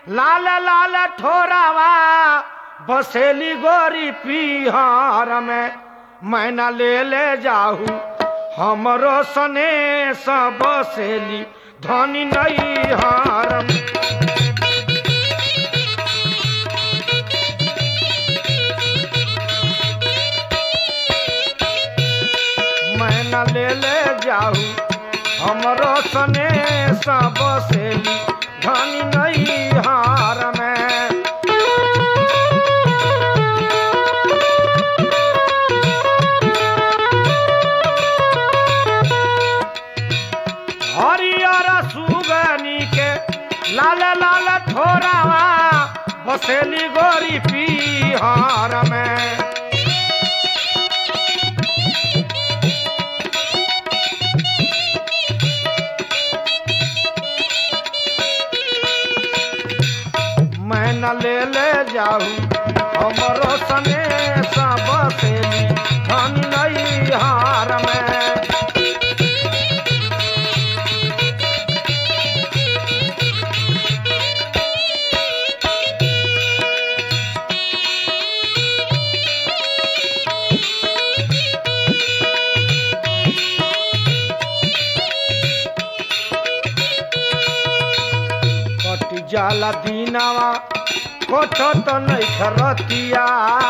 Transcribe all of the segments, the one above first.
लाल लाल ठोरावा बसेली गोरी पीहर में मैना ले ले जाहू हमरो सने सब बसेली धनी नहीं हारम मैना ले ले जाहू हमरो सने सब बसेली धनी नहीं हार में हरियर सुगनी के लाल लाल ठोरावा बसेली गोरी पीहर में मैं न ले ले जाऊ हमरो सने सब बसेली धन नहीं हार में कटी जाला दीनावा कोठ तो नहीं खरतिया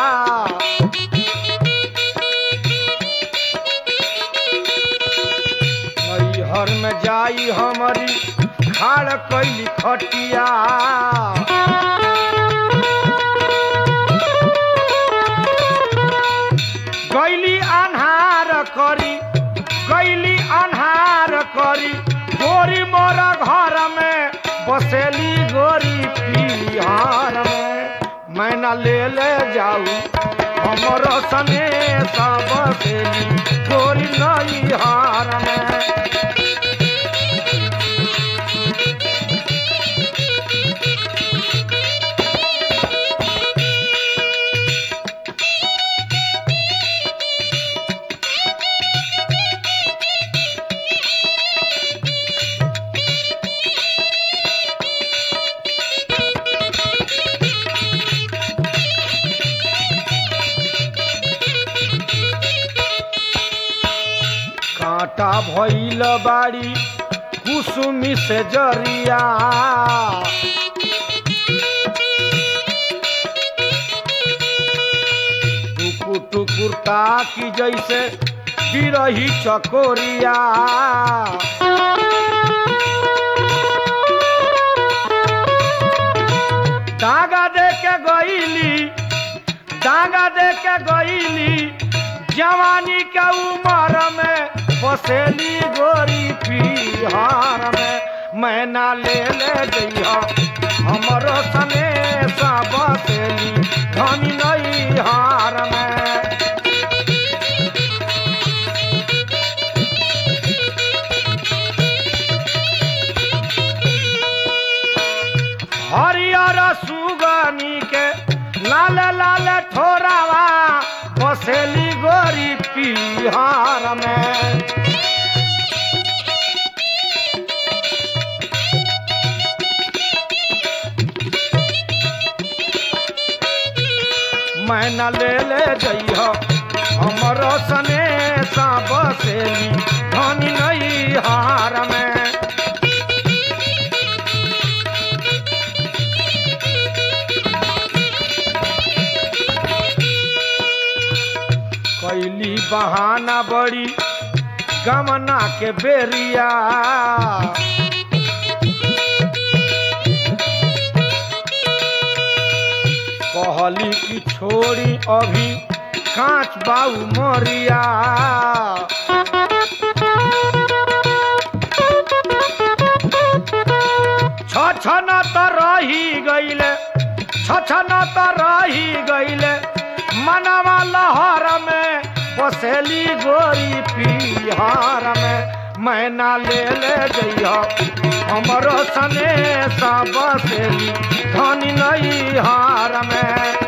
नैहर में जाई हमारी खाड़ कैली खटिया गैली अन्हार करी गैली अन्हार करी गोरी मोर घर में बसेली गोरी पिहार में मैना ले ले जाऊ हमर सने सब बसेली गोरी नई हार में कांटा भइल बाड़ी कुसुमी से जरिया टुकुर टुकुर ताकी जैसे बिरही चकोरिया दागा दे के गईली दागा दे के गईली जवानी के उमर में बसेली गोरी पिहार में मैना ले ले जइहा हमरो सने सा बसेली धनी नहीं हार में हरियर सुगनी के लाल लाल ठोरावा बसेली गोरी पिहार में मैना ले ले जइह हमर सने सा बसेली धनी नहीं हार में कैली बहाना बड़ी गमना के बेरिया कहली की छोड़ी अभी कांच बाऊ मोरिया छछन त रही गईले छछन त रही गईले मनवा लहर में बसेली गोरी पिहार में मैना ले ले जइह हमरो सने सा बसेली धनी नहीं हार में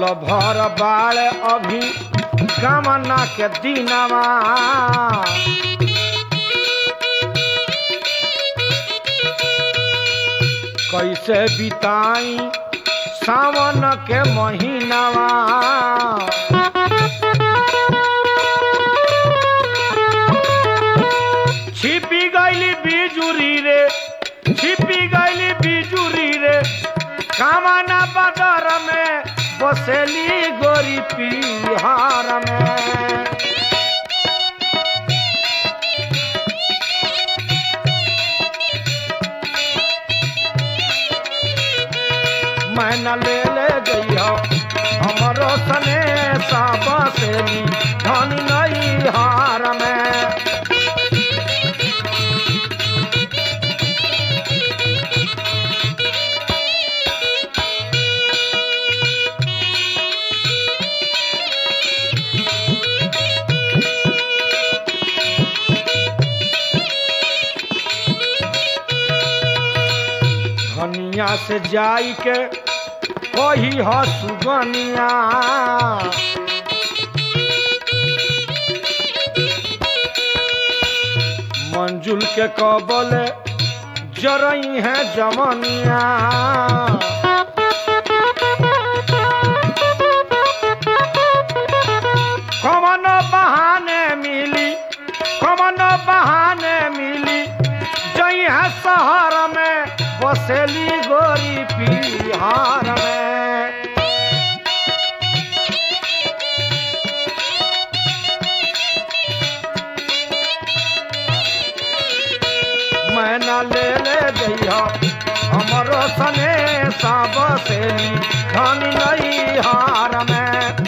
साल भर बाड़ अभी कामना के दिनवा कैसे बिताई सावन के महीनावा छिपी गईली बिजुरी रे छिपी गईली बिजुरी रे कामना बदर में बसेली गोरी पिहार में मैं न ले ले जइहो हमरो सने सा बसेली धन नहीं हार में धनिया से जाई के कही ह सुगनिया मंजुल के कबल जरई है जमनिया कमन बहाने मिली कमन बहाने मिली जई है शहर में बसेली गोरी पिहार में मैं न ले ले जइहो हमरो सने सा बसेली धन नहीं हार में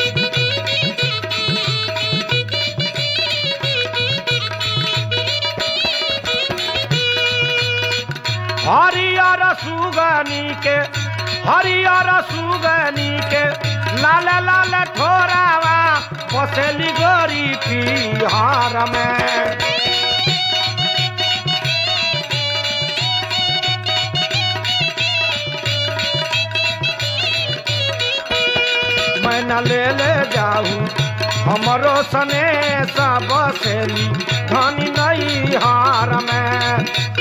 हरियर सुगनी के हरियर सुगनी के लाल लाल ठोरावा बसेली गोरी पिहार में मैं न ले ले जाऊं हमरो सने सा बसेली धनी नहीं हार में